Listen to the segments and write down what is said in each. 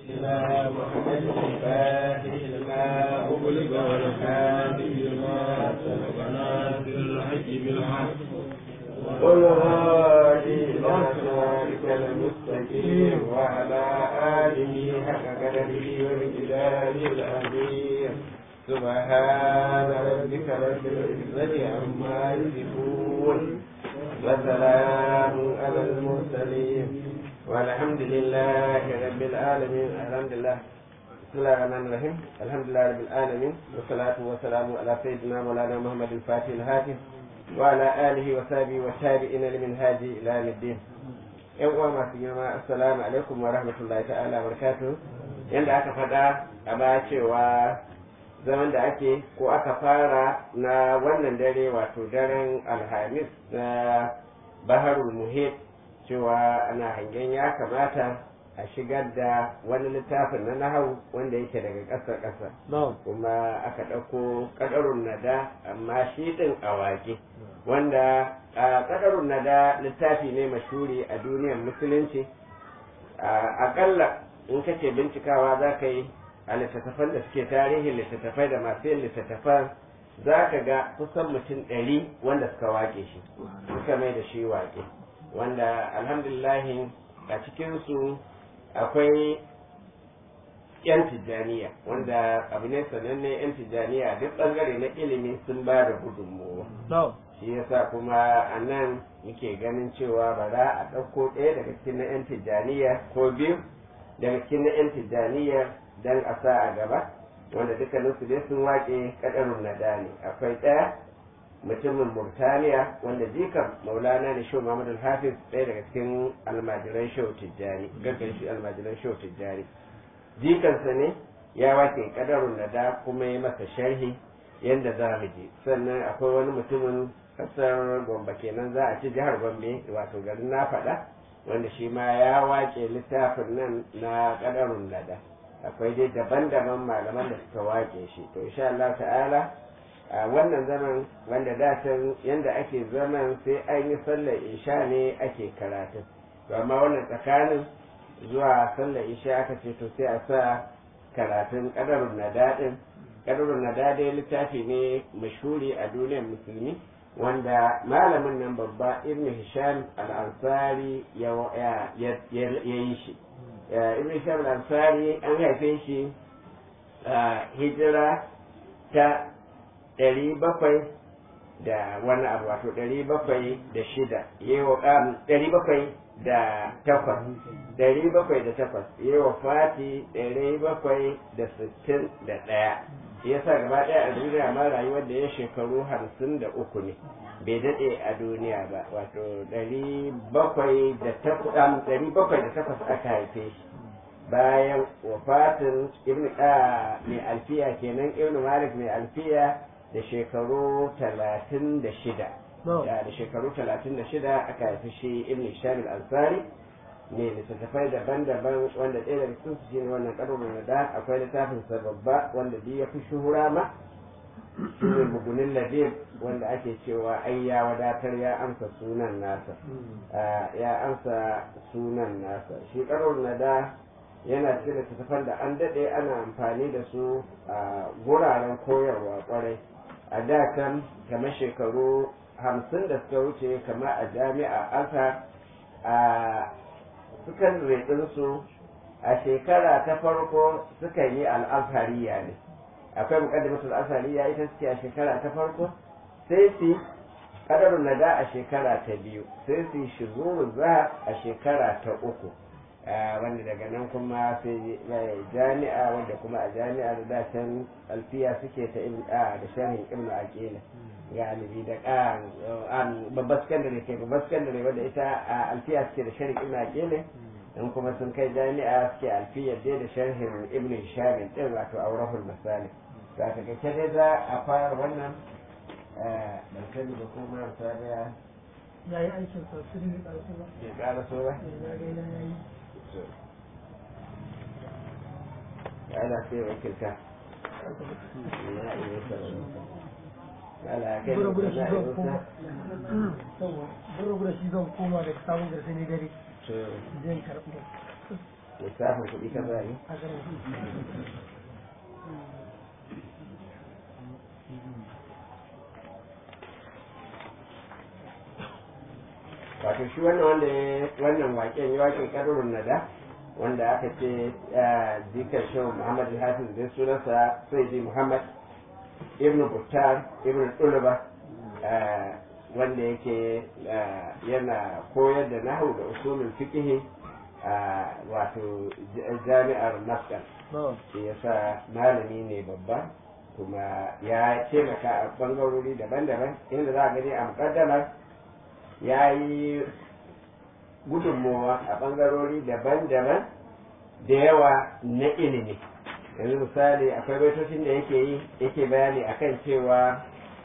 إلى محمد الفاتح لما أغلق والحادي لما سبق ناصر الحج بالحق والهادي إلى صراطك المستقيم وعلى آله حق قدره ومقداره العظيم سبحان ربك رب العزة عما يصفون وسلام على المرسلين والحمد لله رب العالمين الحمد لله بسم الله الرحمن الرحيم الحمد لله رب العالمين والصلاة والسلام على سيدنا مولانا محمد الفاتح الهاتف وعلى آله وصحبه والتابعين لمنهاج إلى يوم الدين yan uwa masu girma assalamu alaikum wa rahmatullahi ta'ala barakatuh yanda aka faɗa a baya cewa zaman da ake ko aka fara na wannan dare wato daren alhamis na baharul muhit cewa ana hangen ya kamata a shigar da wani littafin na nahau wanda yake daga ƙasar ƙasa kuma aka ɗauko ƙadarun nada amma shi ɗin a waje wanda ƙadarun nada littafi ne mashuri a duniyar musulunci aƙalla in kace bincikawa za ka yi a littattafan da suke tarihin littattafai da masu yin littattafan za ka ga kusan mutum ɗari wanda suka wake shi suka mai da shi wake wanda alhamdulillahi a cikinsu akwai yan tijjaniya wanda abu ne sananne yan tijjaniya duk ɓangare na ilimi sun ba da gudunmowa shi yasa kuma a nan muke ganin cewa ba za a ɗauko ɗaya daga cikin na yan tijjaniya ko biyu daga cikin na yan tijjaniya dan a sa a gaba wanda dukkaninsu dai sun waƙe ƙadarun nada ne akwai ɗaya mutumin Murtaniya wanda jikan Maulana ne Shehu Muhammad Hafiz ɗaya daga cikin almajiran Shehu Tijjani gaggan shi almajiran Shehu Tijjani jikansa ne ya wake kadarun nada kuma ya masa sharhi yanda za mu ji sannan akwai wani mutumin kasar Gombe kenan za a ci jihar Gombe wato garin na faɗa wanda shi ma ya wake littafin nan na kadarun nada akwai dai daban-daban malaman da suka wake shi to insha Allah ta'ala a wannan zaman wanda da can yanda ake zaman sai an yi sallar isha ne ake karatu to amma wannan tsakanin zuwa sallar isha aka ce to sai a sa karatun kadarun nadadin kadarun nadadin littafi ne mashhuri a duniyar musulmi wanda malamin nan babba ibn hisham al-ansari ya yi shi ibn hisham al-ansari an haife shi hijira ta ɗari bakwai da wani abu wato ɗari bakwai da shida yewa ɗari bakwai da takwas ɗari bakwai da takwas yewa fati ɗari bakwai da sittin da ɗaya ya sa gaba ɗaya a duniya ma rayuwar da ya shekaru hamsin da uku ne bai daɗe a duniya ba wato ɗari bakwai da takwas ɗari bakwai da takwas aka haife shi bayan wafatin ibn mai alfiya kenan ibn malik mai alfiya da shekaru talatin da shida da shekaru talatin da shida aka haifi shi ibn shamil ansari ne littattafai daban-daban wanda ɗaya daga cikin su shine wannan ƙarfin da akwai littafin sa babba wanda duk ya fi shuhura ma shine bugunin labib wanda ake cewa ai ya wadatar ya amsa sunan nasa ya amsa sunan nasa shi ƙarfin da yana cikin littattafan da an daɗe ana amfani da su a guraren koyarwa kwarai a da kan kamar shekaru hamsin da suka wuce kamar a jami'a aka a sukan su a shekara ta farko sukan yi al'azhariya ne akwai muqaddimatul azhariya ita suke a shekara ta farko sai su kadarun nada a shekara ta biyu sai su shizuru za a shekara ta uku wanda daga nan kuma sai jami'a wanda kuma a jami'a da dacen alfiya suke ta da sharhin ibnu aqila galibi da an babbar sakandare ke babbar sakandare wanda ita a alfiya suke da sharhin ibnu aqila in kuma sun kai jami'a suke alfiya dai da sharhin ibnu hisham din wato aurahul masalik za ka ga dai za a fara wannan ban sani da kuma sabiya ya yi aikin sa su ne ƙarfi ba bai ƙara so ba ya ga ya yi ana sai wakilta na iya sarari ala kai da gura-gura shi na zan iya koma yawa gura-gura shi zan koma daga sabon garsa ne dare to zan karɓi lissafin kuɗi ka zai a garin wato shi wannan wanda ya wannan waken ya waken karurun nada wanda aka ce zikar shehu muhammad hafiz zai sunansa sai ji muhammad ibn buttar ibn tuluba wanda yake yana koyar da nahu da usulul fiqh wato jami'ar maskan shi yasa malami ne babba kuma ya taimaka a bangarori daban-daban inda za a gani a mukaddamar ya yi gudunmowa a ɓangarori daban-daban da yawa na ilimi yanzu misali akwai baitocin da yake yi yake bayani akan cewa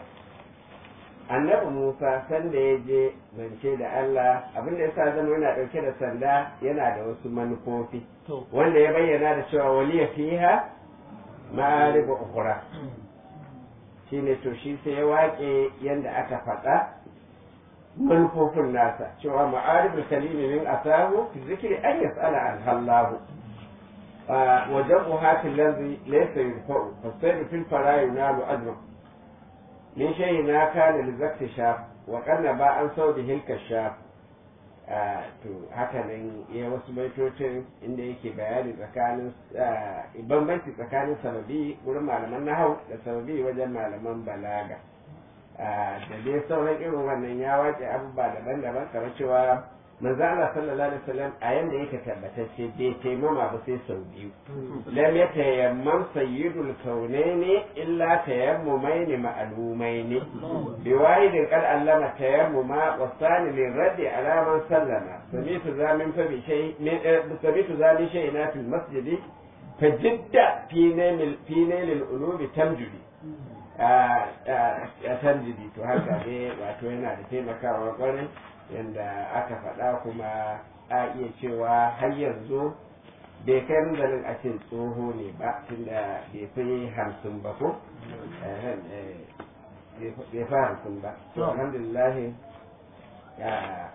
annabi musa sanda ya je zance da allah abinda ya sa zama yana ɗauke da sanda yana da wasu manufofi wanda ya bayyana da cewa waliya fiha ma'ariba ukura shine to shi sai ya waƙe yanda aka faɗa manufofin nasa cewa ma'aribul kalimi min asahu fi zikri an yas'ala an hallahu wa jam'u hatil ladhi laysa yurfa'u fasayru fil fara yunalu ajru min shay'in na kana li zakti shaf wa kanna ba an saudi hilka shaf to haka nan ya wasu baitocin inda yake bayani tsakanin bambanci tsakanin sababi wurin malaman nahau da sababi wajen malaman balaga da dai sauran irin wannan ya wace abubuwa daban-daban kamar cewa manzo Allah sallallahu alaihi wasallam a yanda yake tabbatacce bai taimama ba sai sau biyu lam yatayammam sayyidul kaunaini illa tayammumaini ma'lumaini bi wahidin qad allama tayammuma wa sani lil raddi ala man sallama samitu zamin fa bi shay samitu zamin shay'ina fil masjidi fajidda fi nail fi nail ulubi tamjudi a tanjidi to haka ne wato yana da taimakawa kwarai yadda aka faɗa kuma a iya cewa har yanzu bai kai munzalin a cin tsoho ne ba tunda bai fi hamsin ba ko bai fi hamsin ba to alhamdulillah ya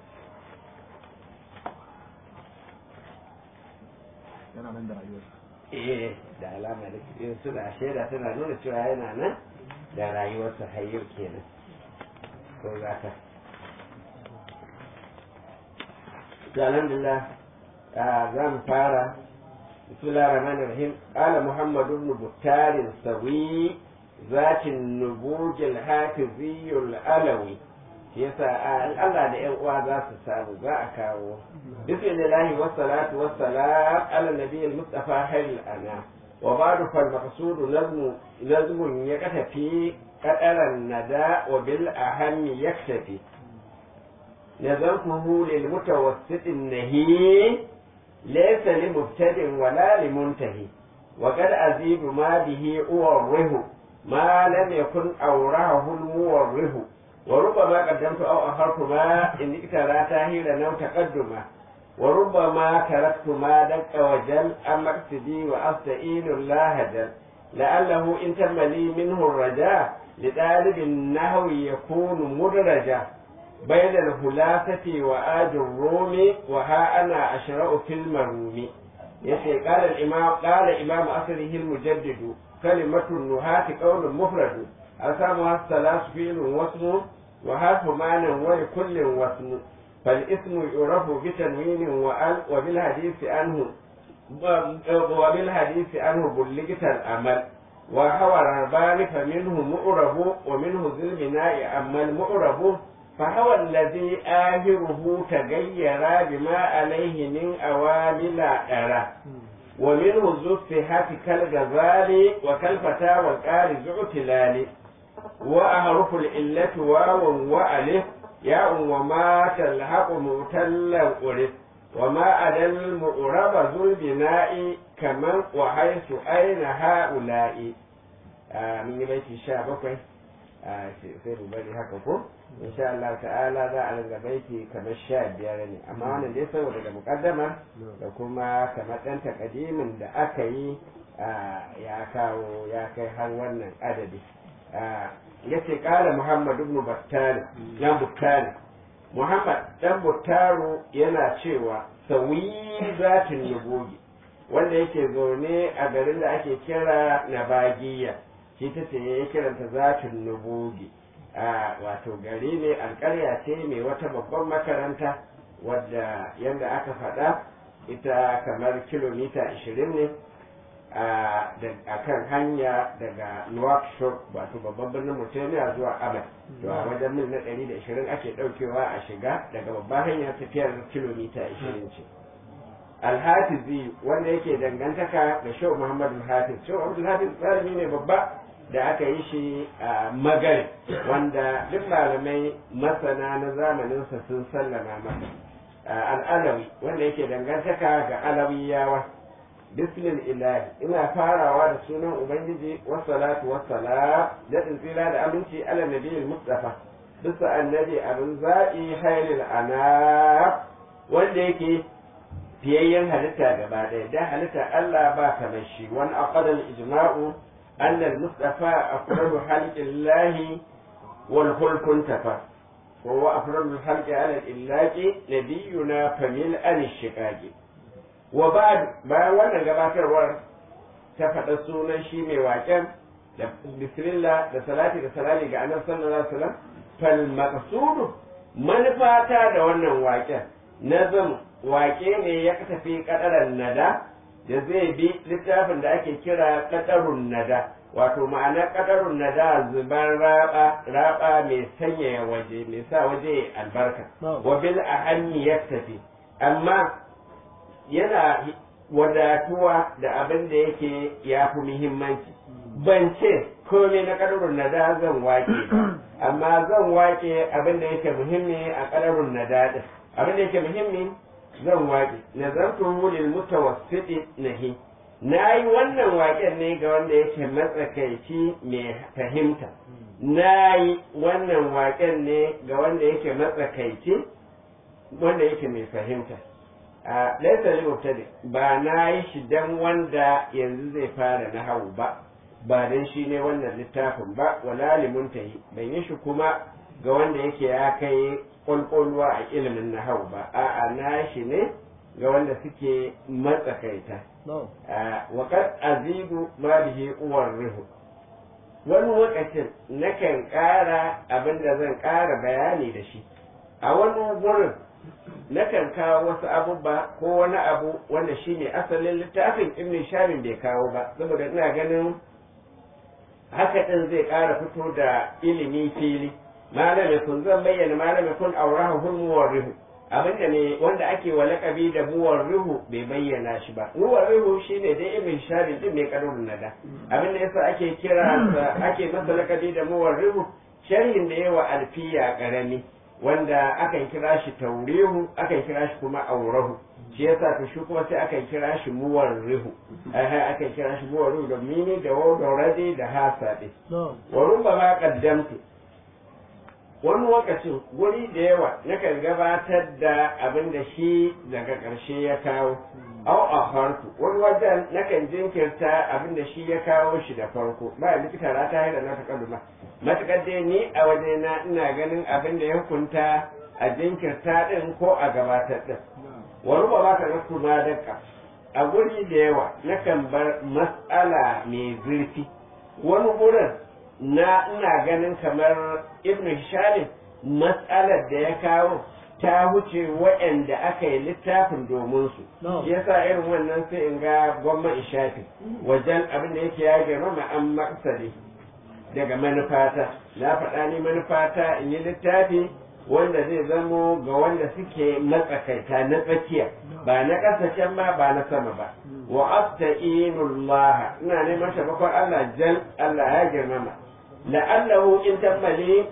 yana nan da rayuwarsa eh da alama da suna shaida suna nuna cewa yana nan da rayuwarsa har yau kenan ko za ka to alhamdulillah za mu fara bismillah rahman rahim qala muhammad ibn buttar sawi ذات النبوج الحافظي العلوي yasa Allah da ‘yan uwa za su samu za a kawo bismillahi wassalatu wassalam ala nabiyil mustafa hayl ana wa ba'du fal maqsudu nazmu nazmun ya katafi qadaran nada wa bil ahammi yaktafi nazamtuhu lil mutawassit nahi laysa li mubtadin wala li muntahi wa qad azidu ma bihi uwarrihu ma lam yakun awrahu al muwarrihu وربما قدمت أو أخرت ما إن اكترى تاهيلا أو تقدما وربما تركت ما دق وجل أما اقتدي وأستئين الله جل لعله إن تم لي منه الرجاء لطالب النهو يكون مدرجا بين الهلافة وآج الروم وها أنا أشرأ في المروم يسي قال الإمام قال إمام أصله المجدد كلمة النهاة قول مفرد أسامها الثلاث فيل واسم وحرف معنى ولكل واسم فالاسم يعرف بتنوين وأل وبالحديث عنه وبالحديث عنه بلغت الأمل وهو الربان فمنه مؤرب ومنه ذي البناء أما المؤرب فهو الذي آخره تغير بما عليه من أوامل أرى ومنه ذو الصحة كالغزال وكالفتى والقارئ ذو اعتلال وأحرف العلة واو وألف ياء وما تلحق معتلا ألف وما أدى المؤرب ذو البناء كمن وحيث أين هؤلاء من بيت الشعب sai mu bari haka ko insha Allah ta'ala za a ringa baiti kamar sha biyar ne amma wannan dai saboda da mukaddama da kuma kamar ɗan takadimin da aka yi ya kawo ya kai har wannan adadi ya ce ƙara Muhammad ibn Battari dan Buttari Muhammad dan Buttaru yana cewa sawi zatin nubugi wanda yake zaune a garin da ake kira nabagiya shi ta ce ya kiranta zatin nubugi a wato gari ne alƙarya ce mai wata babban makaranta wadda yadda aka faɗa ita kamar kilomita 20 ne a kan hanya daga Nouakchott wato babban birnin Mauritania zuwa Abad to a wajen mil na 120 ake ɗaukewa a shiga daga babban hanya tafiyar kilomita 20 ce alhafizi wanda yake dangantaka da shau Muhammad al-Hafiz shau Muhammad al-Hafiz tsarami ne babba da aka yi shi a magari wanda duk malamai masana na zamaninsa sun sallama masa al'alawi wanda yake dangantaka ga alawiyawa bismil ilahi ina farawa da sunan ubangiji wassalatu wassalam da tsira da aminci ala nabiyil mustafa bisa annabi abin zaɓi hailil ana wanda yake fiyayyen halitta gaba ɗaya da halitta Allah ba kamar shi wani aqadal ijma'u أن المصطفى أفرد خلق الله والخلق انتفى وهو أفرد الخلق على الإلاج نبينا فملء الشقاق وبعد ما وانا gabatar war ta faɗa sunan shi mai waƙen da bismillah da salati da salali ga annabi sallallahu alaihi wasallam fal maqsudu manufata da wannan waƙen nazam waƙe ne ya tafi kadaran nada da zai bi littafin da ake kira kadarun nada wato ma'ana kadarun nada zuban raba raba mai sanyaya waje mai sa waje albarka wa bil ahanni tafi amma yana wadatuwa da abin da yake ya fi muhimmanci ban ce komai na kadarun nada zan wake ba amma zan wake abin da yake muhimmi a kadarun nada din abin da yake muhimmi zan waƙe nazartu lil mutawassiti nahi na yi wannan waƙen ne ga wanda yake matsakaici mai fahimta na yi wannan waƙen ne ga wanda yake matsakaici wanda yake mai fahimta a laisa li mubtadi ba na yi shi dan wanda yanzu zai fara na hau ba ba dan shi ne wannan littafin ba wala limuntahi ban yi shi kuma ga wanda yake ya kai kwalkwalwa a ilimin nahau ba a'a na shi ne ga wanda suke matsakaita waƙar azibu ma bihi uwar rihu wani lokacin nakan ƙara abin da zan ƙara bayani da shi a wani wurin nakan kawo wasu abubuwa ko wani abu wanda shi ne asalin littafin ibn shamin bai kawo ba saboda ina ganin haka ɗin zai ƙara fito da ilimi fili malami kun zan bayyana malami kun aurahu hul muwarrihu abinda ne wanda ake wa lakabi da muwarrihu bai bayyana shi ba muwarrihu shine dai ibn shari din mai karun nada abinda yasa ake kira ake masa lakabi da muwarrihu sharhin da yawa alfiya karami wanda akan kira shi taurihu akan kira shi kuma aurahu shi yasa to shi kuma sai akan kira shi muwarrihu eh akan kira shi muwarrihu da mini da waw da radi da hasadi wa rubbama qaddamtu wani lokacin wuri da yawa nakan gabatar da abin da shi daga ƙarshe ya kawo au a farko wani wajen nakan jinkirta abin da shi ya kawo shi da farko ba likita ra ta haida na ta kaluma matuƙar dai ni a wajena ina ganin abin da ya hukunta a jinkirta ɗin ko a gabatar ɗin wani ba ka ga ma daka a guri da yawa nakan bar mas'ala mai zurfi wani wurin na ina ganin kamar ibn shalim matsalar da ya kawo ta huce waɗanda aka yi littafin domin su shi yasa irin wannan sai in ga gwamma in shafi wajen abin da yake ya girma an maksari daga manufata na faɗa ni manufata in yi littafi wanda zai zamo ga wanda suke matsakaita na tsakiya ba na ƙasashen ma ba na sama ba wa asta'inullah ina neman taimakon Allah jal Allah ya girmama la'allahu in tammali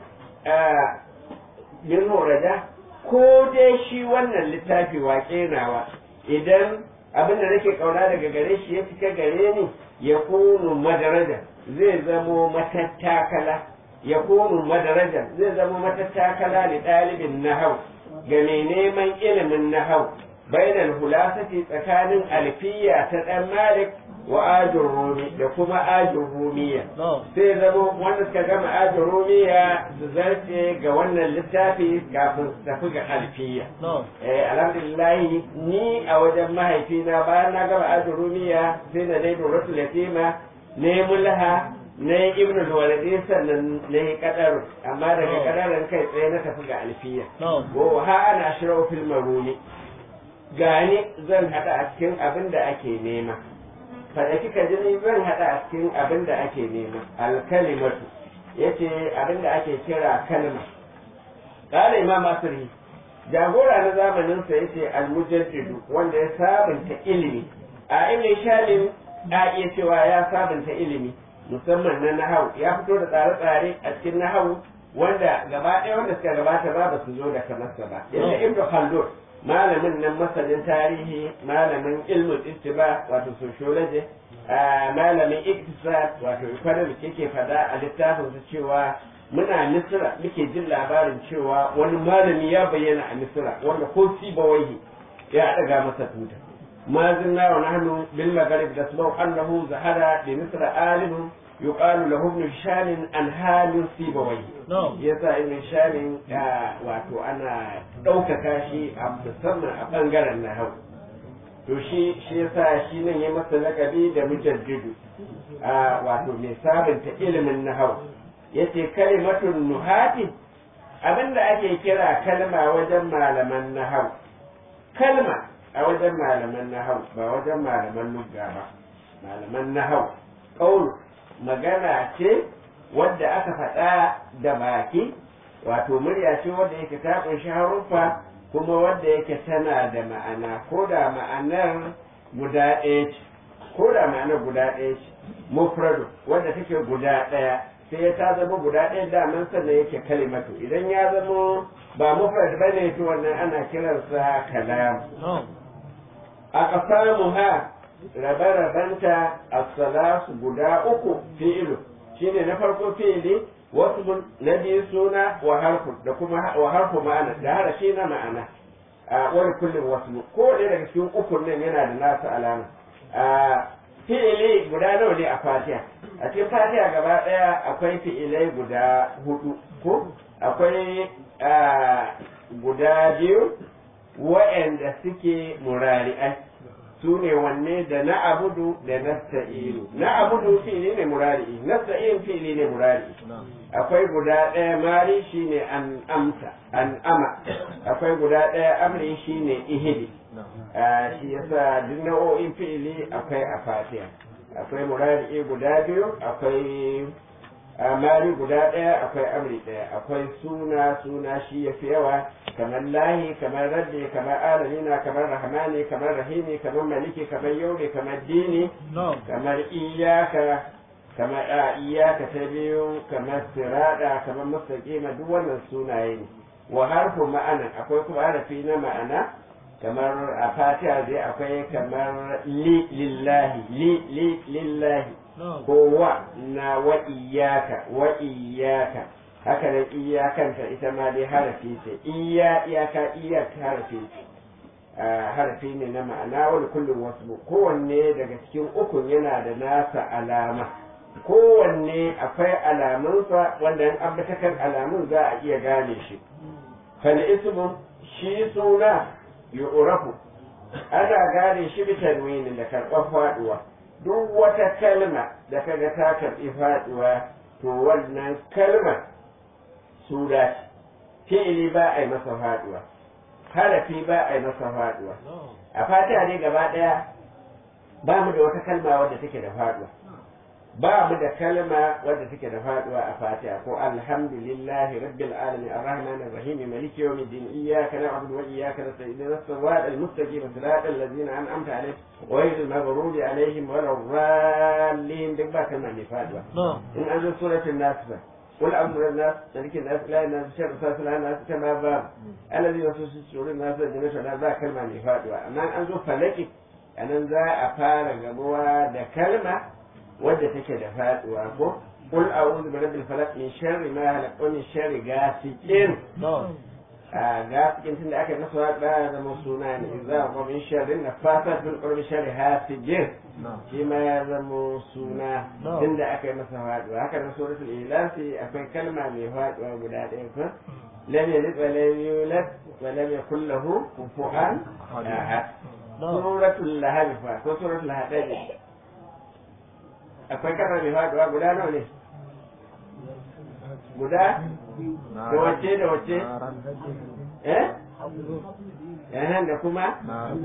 min horada ko dai shi wannan littafi waƙe nawa idan abin da nake kauna daga gare shi ya cika gare ni ya kunu madaraja zai zamo matattakala ya kunu madaraja zai zamo matattakala da ɗalibin nahau ga mai neman ilimin nahau bainal hulasati tsakanin alfiya ta ɗan malik wa ajin rumi da kuma ajin rumiya na'am sai zama wanda suka gama ajin rumiya su zarce ga wannan littafi kafin su tafi ga alfiya na'am eh alhamdulillah ni a wajen mahaifina bayan na gama ajin rumiya sai da dai dorotu latima ne mulha ne ibnu walidi sannan ne kadaru amma daga Oh. kadaran kai tsaye na tafi ga alfiya na'am wa ha ana shirau fil maruni gani zan hada a cikin abin da ake nema fada kika ji ni zan hada a cikin abin da ake nema alkalimatu yace abin da ake kira kalma qala imam asri jagora na zamanin sa yace almujaddidu wanda ya sabunta ilimi a ibn shalim a iya cewa ya sabunta ilimi musamman na nahawu ya fito da tsare-tsare a cikin nahawu wanda gaba ɗaya wanda suka gabata ba ba su zo da kamarsa ba yadda ibn khaldun malamin nan masanin tarihi malamin ilmin istiba wato sociology a malamin iktisad wato economic yake fada a littafin su cewa muna misira muke jin labarin cewa wani malami ya bayyana a misira wanda ko sibawaihi ya daga masa tuta ما زلنا ونحن بالمغرب نسمع أنه زهر بمصر عالم يقال له ابن هشام عن حال سيبويه na'am yasa ibn shamin wato ana ɗaukaka shi a musamman a ɓangaren nahau to shi shi yasa shi nan ya masa lakabi da mujaddidu a wato mai sabunta ilimin nahau yace kalimatun nuhati abinda ake kira kalma wajen malaman nahau kalma a wajen malaman nahau ba wajen malaman lugga ba malaman nahau ƙaunu magana ce wadda aka faɗa da baki wato murya ce wadda yake ta ƙunshi haruffa kuma wadda yake tana da ma'ana ko da ma'anar guda ɗaya ce ko da ma'anar guda ɗaya ce mufradu wadda take guda ɗaya sai ya ta zama guda ɗaya daman sannan yake kalimatu idan ya zama ba mufrad bane to wannan ana kiransa kalam na'am a ƙasamuha rabe-rabenta a salasu guda uku fi'ilu shine na farko fi'ili wasu na biyu suna wa harfu da kuma wa harfu ma'ana da harashi na ma'ana a wani kullum wasu ko ɗaya daga cikin ukun nan yana da nasu alama a fi'ili guda nawa ne a fatiha a cikin fatiha gaba ɗaya akwai fi'ilai guda hudu ko akwai a, guda biyu wa'anda suke murari'ai su ne wanne da na abudu da nasta'ilu na abudu fi'ili ne murari'i nasta'in fi'ili ne murari'i na'am akwai guda ɗaya mari shine an amsa an ama akwai guda ɗaya amri shine ihidi na'am Ah, shi yasa duk nau'o'in fi'ili akwai a fatiha akwai murari'i guda biyu akwai ah, mari guda ɗaya akwai amri ɗaya akwai suna suna shi ya fi yawa kamar lahi kamar raddi kamar alamina kamar rahmani kamar rahimi kamar maliki kamar yaumi kamar dini na'am kamar iyaka kamar a iyaka ta biyu kamar sirada kamar mustaqima duk wannan sunaye ne wa harfu ma'ana akwai kuma harafi na ma'ana kamar a fatiha dai akwai kamar li lillahi li li lillahi na'am ko wa na wa iyaka wa iyaka haka nan iyakanta ita ma dai harafi ce iya iyaka iyaka harafi ce Ah, harafi ne na ma'ana wani kullum wasu kowanne daga cikin ukun yana da nasa alama kowanne akwai alamunsa wanda in ambatakan alamun za a iya gane shi fal ismun shi suna yu'rafu ana gane shi bi tanwini da karɓar faɗuwa duk wata kalma da kaga ta karɓi faɗuwa to wannan kalmar suna ce fi'ili ba a yi masa faɗuwa harafi ba a yi masa faɗuwa na'am a fatiha ne gaba ɗaya ba mu da wata kalma wadda take da faɗuwa ba mu da kalma wadda take da faɗuwa a fatiha ko alhamdulillahi rabbil alamin arrahman arrahim maliki yawmiddin iyyaka na'budu wa iyyaka nasta'in ihdinas siratal mustaqim siratal ladzina an'amta alaihim ghayril maghdubi alaihim waladdallin duk ba kalma mai faɗuwa na'am in an zo suratul nas ba قل أمر الناس ملك الناس لا الناس شر أساس لا الناس كما باب الذي يوسوس في صدور الناس الجنة لا ذا كلمة نفاد أما أن zo falaki anan za a fara gamuwa da kalma wadda take da faduwa ko قل أعوذ برب الفلق من شر ما خلق ومن شر غاسق na'am a ga cikin tunda aka yi masa haɗuwa ya zama suna ne za a kwamin sharrin na fata fil ƙurbi sharri hasijin na'am shi ma ya zama suna No. tunda aka yi masa haɗuwa haka na suratul ilasi akwai kalma mai haɗuwa guda ɗaya ko lam yalid wa lam yulad wa lam yakul lahu kufuwan ahad suratul lahab fa ko suratul hadid akwai kalma mai haɗuwa guda nawa ne guda da wace da wace eh eh da kuma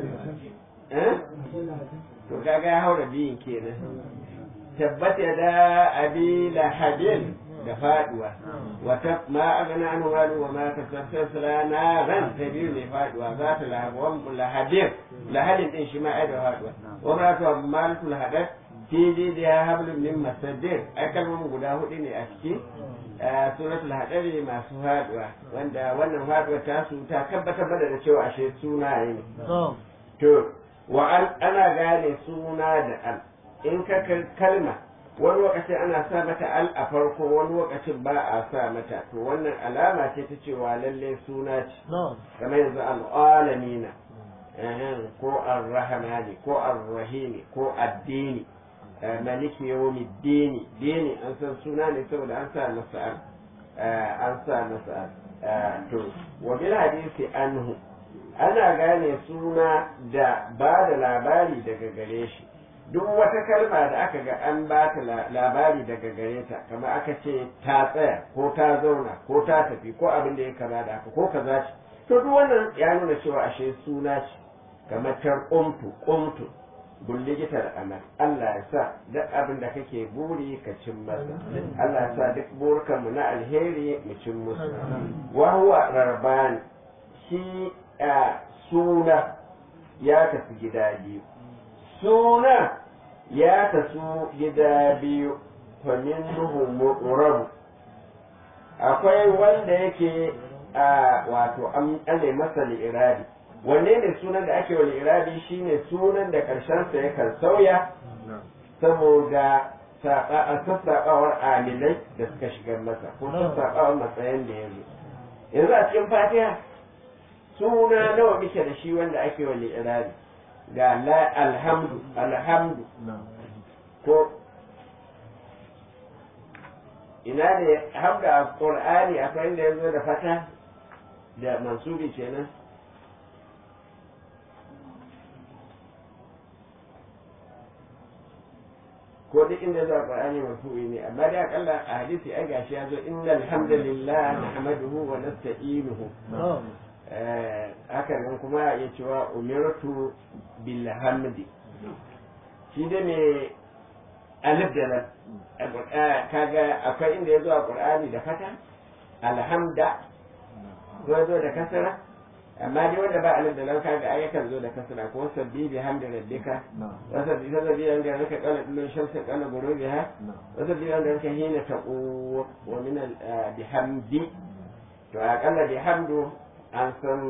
eh to kaga ya haura biyun kenan tabbata da abi lahabin da faduwa wata ma agana an walu wa ma tasassala na ran ta biyu ne faduwa za ta lahabuwan lahabin lahabin din shi ma ai da faduwa wa ma ta malkul hadat fi jidiya hablum min masaddir ai kalmomin guda hudu ne a ciki a suratul hadari masu faduwa wanda wannan faduwa ta su ta tabbatar mana da cewa ashe suna ne to wa an ana gane suna da al in ka kal- kalma wani lokacin ana sa mata al a farko wani lokacin ba a sa mata to wannan alama ce ta cewa lalle suna ce kamar yanzu al'alamina ehem, ko ar-rahmani ko ar-rahimi ko addini eh, maliki yawmi dini dini an san suna ne saboda an sa masa al eh, an sa masa al Eh, to wa bil hadisi anhu ana gane suna da ba da labari daga gare shi duk wata kalma da aka ga an ba ta la- labari daga gare ta kamar aka ce ta tsaya ko ta zauna ko ta tafi ko abin da ya kama da haka ko kaza ce to duk wannan ya nuna cewa ashe suna ce kamar tar kumtu kumtu bulligitar amal Allah ya sa duk abin da kake buri ka cin masa Allah ya sa duk burkanmu na alheri mu cin musu wa huwa rarban shi a suna ya tafi gida biyu suna ya tasu gida biyu famin nuhu mu'rabu akwai wanda yake a wato an ale masa li'irabi wanne ne sunan da ake wa li'irabi shine sunan da karshensa yakan sauya saboda sassaɓawar amilai da suka shigar masa ko sassaɓawar matsayin da ya zo yanzu a cikin fatiha suna nawa muke da shi wanda ake wa li'irabi ga la alhamdu alhamdu ko ina ne hamda a qur'ani akwai inda ya zo da fata da mansubi kenan ko duk inda zuwa qur'ani marfu'i ne amma dai akalla a hadisi ai gashi ya zo innal hamdalillah nahmaduhu wa nasta'inuhu haka nan kuma ya cewa umirtu bil hamdi shi da me alif da lam kaga akwai inda ya zo a qur'ani da fata alhamda ko ya zo da kasara amma dai wanda ba alif da lam kaga ai yakan zo da kasara ko sabbi bi hamdi rabbika wa sabbi sabbi bi hamdi rabbika qala kullu shamsin qala ghurubiha wa sabbi bi hamdi rabbika hina taqu wa min al bihamdi to akalla bihamdu an san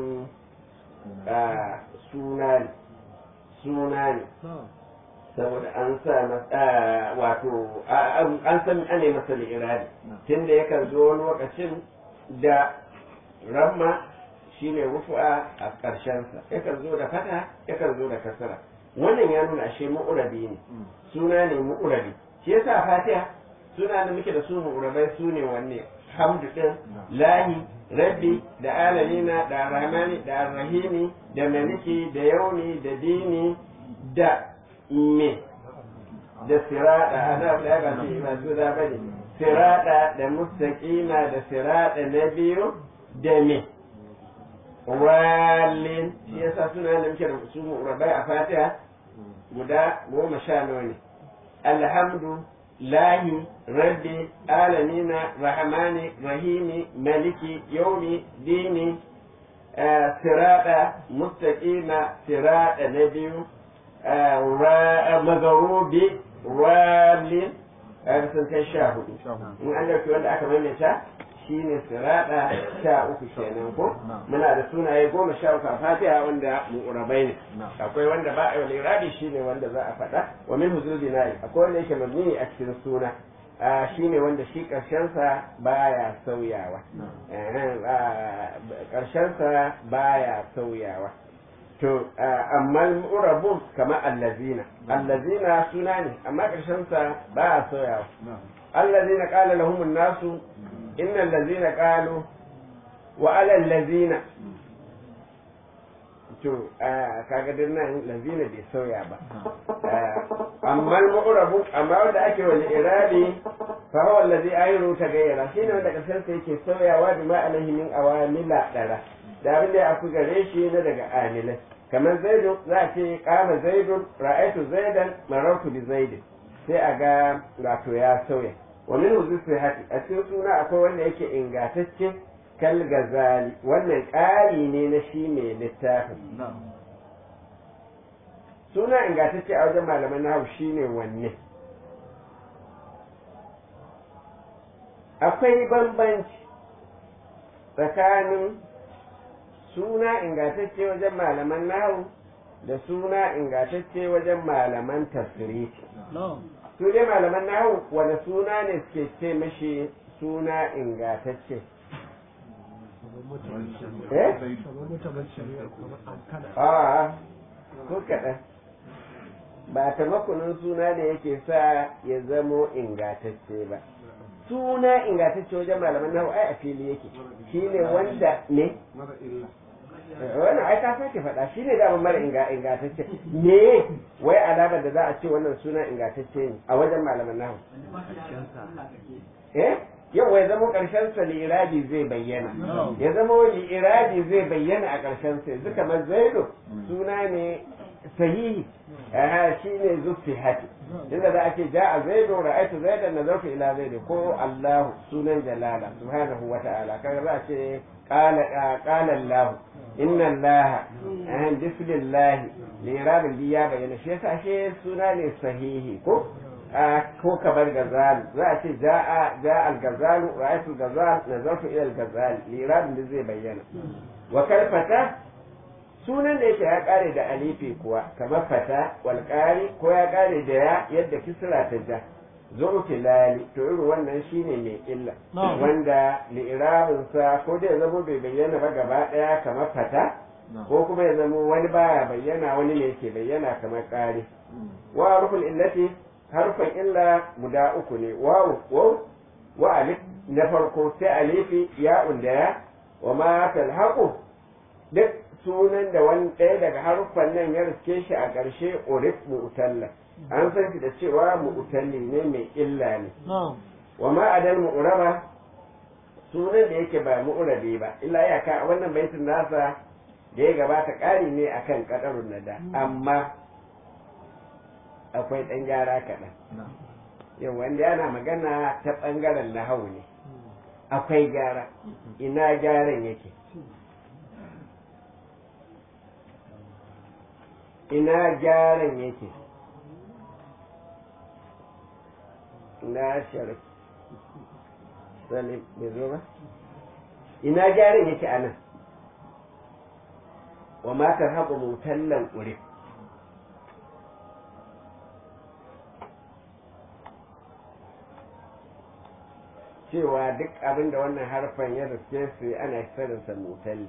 suna ne suna ne saboda an sa masa wato an san ane masa li'irari tunda yakan zo wani lokacin da ramma shine rufu'a a ƙarshensa yakan zo da fata yakan zo da kasara wannan ya nuna ashe mu'urabi ne suna ne mu'urabi shi yasa fatiha suna da muke da su mu'urabai su ne wanne hamdu din lahi rabbi da alalina da rahmani da arrahimi da maliki da yauni da dini da me da sirada ana da ba shi ba su da bane sirada da mustaqima da sirada na biyu da me walin shi yasa suna da muke da su rabai a fatiha guda goma sha nawa ne alhamdu lahi rabbi alamina rahmani rahimi maliki yaumi dini sirada mustaqima sirada na biyu magarubi walin sun kai sha hudu in an dauki wanda aka maimaita shine sirada sha uku kenan ko muna da sunaye goma sha uku a fatiha wanda mu'urabai ne akwai wanda ba a yi rabi shine wanda za a faɗa wa min huzul bina'i akwai wanda yake mabni a cikin suna shine wanda shi ƙarshensa baya sauyawa ƙarshensa baya sauyawa to amma urabun kamar allazina allazina suna ne amma ƙarshensa baya sauyawa allazina qala lahum an-nasu innal ladzina qalu wa alal ladzina to kaga din nan lazina bai sauya ba amma al-mu'rabu amma wanda ake wani irabi fa huwa allazi ayru tagayyara shine wanda kasar sa yake sauyawa da ma alaihi min awamila dara da abin da aku gare shi na daga amilai kamar zaidu za a ce kama zaidun ra'aitu zaidan marartu bi zaidin sai a ga wato ya sauya wa min huzusi hati a cikin suna akwai wanda yake ingantacce kal gazali wannan ƙari ne na shi mai littafin suna ingantacce a wajen malaman nahu shine wanne akwai bambanci tsakanin suna ingantacce wajen malaman nahu da suna ingantacce wajen malaman tasiriti su dai malaman nahu wani suna ne suke ce mashi suna ingantacce eh a ko kaɗan ba ta makunin suna da yake sa ya zamo ingantacce ba suna ingantacce wajen malaman nahu ai a fili yake shine wanda ne wannan ai ka sake faɗa shi ne dama mara ingantacce me wai alamar da za a ce wannan suna ingantacce ne a wajen malaman nahu eh yau ya zama ƙarshen sa li'irabi zai bayyana ya zama li'irabi zai bayyana a ƙarshen sa yanzu kamar zaido suna ne sahihi aha shi ne zufi hati inda za a ce ja a zaido ra'aitu zaidan nazartu ila zaido ko allahu sunan jalala subhanahu wa ta'ala kaga za a ce qala qala allah inna allaha ahan bismillahi li'irabin bi ya bayyana shi yasa shi suna ne sahihi ko ko kamar gazali za a ce ja'a ja'a al-gazalu ra'aytu al-gazal nazartu ila al-gazal liradin da zai bayyana wa kalfata sunan da yake ya kare da alifi kuwa kamar fata wal qari ko ya kare da ya yadda kisra ta ja zurufi lali to irin wannan shine mai illa wanda li'irabin sa ko da ya zama bai bayyana ba gaba daya kamar fata ko kuma ya zama wani baya bayyana wani ne yake bayyana kamar qari wa ruful illati harfan illa guda uku ne wawu waw wa alif na farko sai alifi ya da ya wa ma talhaqu duk sunan da wani ɗaya daga haruffan nan ya riske shi a ƙarshe urif mu'talla an san shi da cewa mu'talli ne mai illa ne wa ma adal mu'raba sunan da yake ba mu'rabi ba illa ya ka wannan baitin nasa da ya gabata ƙari ne akan kadarun nada amma akwai ɗan gyara kaɗan yau wanda yana magana ta ɓangaren nahau ne akwai gyara ina gyaran yake ina gyaran yake na sharif salim bai zo ba ina gyaran yake a nan wa matar haƙo mutallan ƙurif cewa duk abin da wannan harfan ya riske su ana kiransa mutalli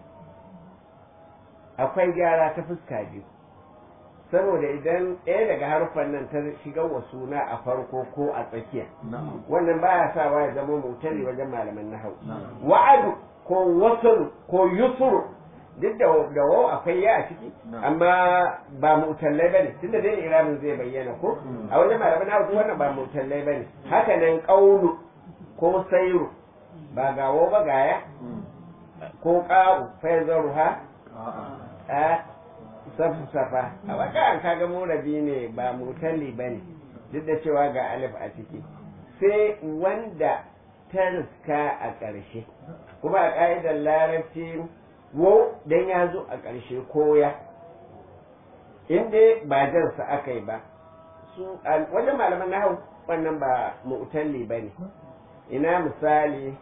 akwai gyara ta fuska biyu saboda idan ɗaya daga harfan nan ta shiga wa suna a farko ko a tsakiya wannan baya sawa ya zama mutalli wajen malaman nahau wa'adu ko wasalu ko yusuru duk da da wau akwai ya a ciki amma ba mutallai bane tunda dai iramin zai bayyana ko a wajen malaman nahau wannan ba mutallai bane haka nan qaulu ko sairu ba gawo ba gaya ko ƙaru fai zaruha a safu safa a baka an kaga murabi ne ba mutalli ba ne duk da cewa ga alif a ciki sai wanda ta riska a ƙarshe kuma a ƙa'idar larabci wo dan ya zo a ƙarshe koya inda ba jansa aka yi ba su wajen malaman nahau wannan ba mu'talli ba ne ina misali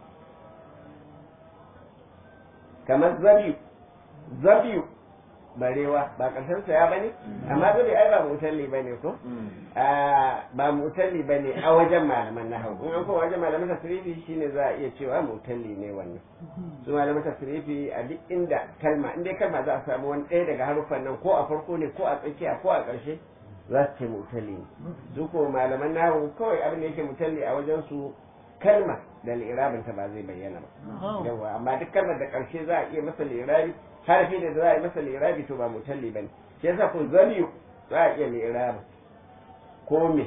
kamar zabiyu zabiyu barewa ba ƙarshen sa ya bane amma zabiyu ai ba mutalli bane ko ba ba mutalli ba ne a wajen malaman nahawu in an kuma wajen malaman tasrifi shine za a iya cewa mutalli ne wannan su malaman tasrifi a duk inda kalma in dai kalma za a samu wani ɗaya daga haruffan nan ko a farko ne ko a tsakiya ko a ƙarshe za su ce mutalli ne su ko malaman nahawu kawai abin da yake mutalli a wajen su kalma da li'irabin ta ba zai bayyana ba yawa amma duk kalmar da ƙarshe za a iya masa li'irabi harfi da za a yi masa li'irabi to ba mutalli bane shi yasa ko zaliyu za a iya li'irabin ko me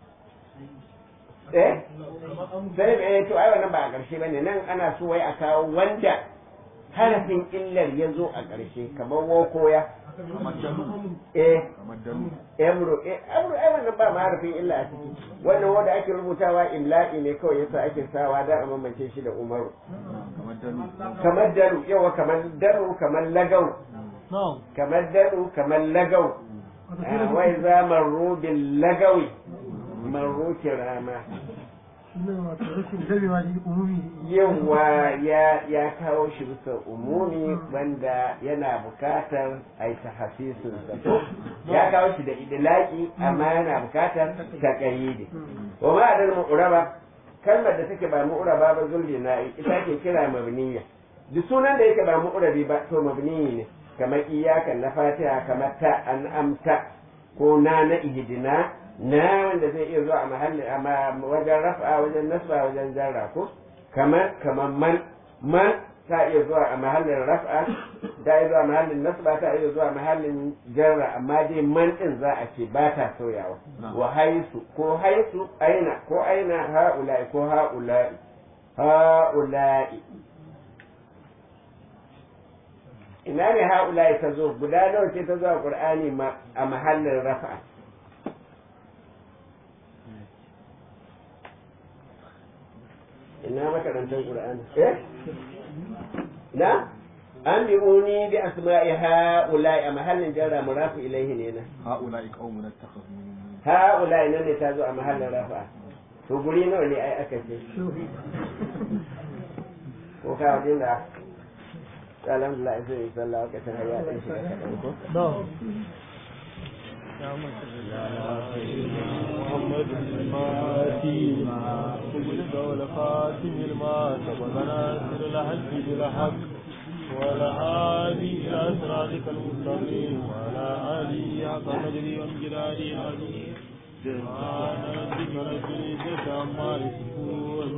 eh sai eh to ai wannan ba a ƙarshe bane nan ana so wai a kawo wanda harafin illar ya zo a ƙarshe kamar wokoya kamar dalu eh kamar dalu emro eh emro ai wannan ba ma harafin illa a ciki wannan wanda ake rubutawa imla'i ne kawai yasa ake sawa da a mamance shi da umaru kamar dalu kamar daru yawa kamar daru kamar lagau na'am kamar daru kamar lagau Ah, wai za marru bil lagawi marru kirama ne wato rashin gamewa da umumi yawa ya ya kawo shi bisa umumi wanda yana bukatar a yi tahasisin sa ya kawo shi da idilaki amma yana bukatar taqayyidi wa ma adal mu'raba kalmar da take ba mu'raba ba zulli na ita ke kira mabniya duk sunan da yake ba mu'rabi ba to mabniyi ne kamar iyaka na fatiha kamar ta an amta ko na na ihdina na wanda zai iya zuwa a mahalli a wajen rafa wajen nasba wajen jarra ko kamar kamar man man ta iya zuwa a mahallin raf'a ta iya zuwa mahallin nasba ta iya zuwa mahallin jarra amma dai man din za a ce ba ta sauyawa wa haisu ko haisu aina ko aina ha'ula'i ko ha'ula'i ha'ula'i ina ne ha'ula'i ta zo guda nawa ce ta zo a qur'ani ma a mahallin raf'a ina makarantar qur'ani eh na an bi uni bi asma'i ha'ula'i a mahallin jarra murafu ilaihi ne na ha'ula'i qaumun attakhadhu min ha'ula'i nan ne ta zo a mahallin rafa to guri nawa ne ai aka ce ko ka wajen da alhamdulillah sai yi sallah wakacin har ya ɗan shiga kaɗan ko na'am محمد الماتي وبلغ والخاتم الماء سبقنا سر الحج بالحق والهادي إلى صراطك المستقيم وعلى آله حق قدره وامجلاله العظيم سبحان ربك رب العزة عما يصفون